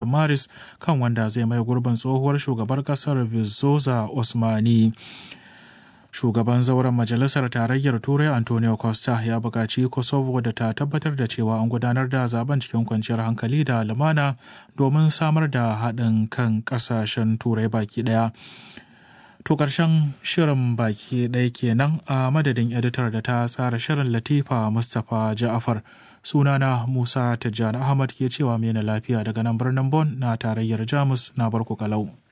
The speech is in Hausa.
maris kan wanda zai mai gurbin tsohuwar shugabar kasar vizoza osmani shugaban zauren majalisar tarayyar turai antonio costa ya buƙaci kosovo da ta tabbatar da cewa an gudanar da zaben cikin kwanciyar hankali da lumana domin samar da haɗin kan ƙasashen turai baki ɗaya to ƙarshen shirin baki ɗaya kenan a madadin editar da ta tsara shirin latifa mustapha ja'afar sunana musa tijjani ahmad ke cewa mena lafiya daga nan birnin bon na tarayyar jamus na barku kalau